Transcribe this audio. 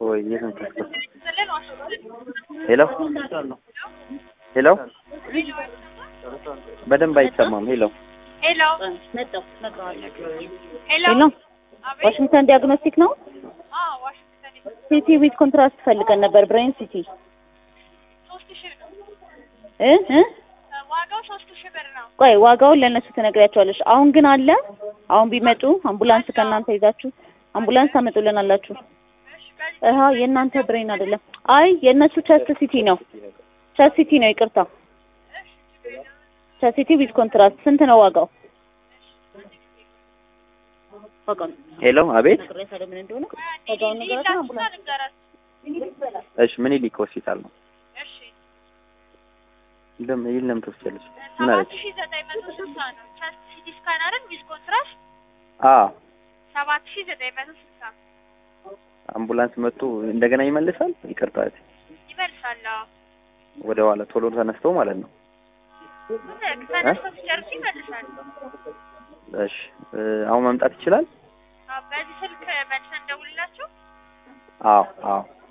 ወይ የት ነው ተስከስ ሄሎ ሄሎ በደንብ አይሰማም። ሄሎ ሄሎ ሄሎ ሄሎ ዋሽንግተን ዲያግኖስቲክ ነው። አዎ ዋሽንግተን ሲቲ ዊዝ ኮንትራስት ፈልገን ነበር። ብሬን ሲቲ ሶስት ሺህ ነው እ እ ዋጋው ሶስት ሺህ ብር ነው። ቆይ ዋጋውን ለእነሱ ትነግሪያቸዋለሽ። አሁን ግን አለ። አሁን ቢመጡ አምቡላንስ ከእናንተ ይዛችሁ አምቡላንስ ታመጡልናላችሁ። እሺ በዚህ እህ የእናንተ ብሬን አይደለም። አይ የእነሱ ቸስት ሲቲ ነው። ቸስት ሲቲ ነው። ይቅርታ ቸስት ሲቲ ዊዝ ኮንትራስት ስንት ነው ዋጋው? ዋጋውን ሄሎ፣ አቤት። ነግሬያታለሁ ምን እንደሆነ ዋጋውን ነገራችሁ። ሊላችሁና አምቡላንስ ልንገራት። እሺ፣ ምኒልክ ሆስፒታል ነው። እሺ ለም ይል ለምን ትወስጃለሽ? ምን ሰባት አለች? ሺህ ዘጠኝ መቶ ስልሳ ነው። ቸስት ሲቲ ስካን አይደል? ዊዝ ኮንትራስት አዎ፣ ሰባት ሺህ ዘጠኝ መቶ ስልሳ አምቡላንስ መጥቶ እንደገና ይመልሳል። ይቅርታ እህቴ፣ ይመልሳል። አዎ ወደ ኋላ ቶሎ ተነስተው ማለት ነው። ተነስቶ ሲጨርሱ ይመልሳል። እሺ፣ እ፣ አሁን መምጣት ይችላል? አዎ በዚህ ስልክ መልሰን እንደውልላችሁ። አዎ፣ አዎ።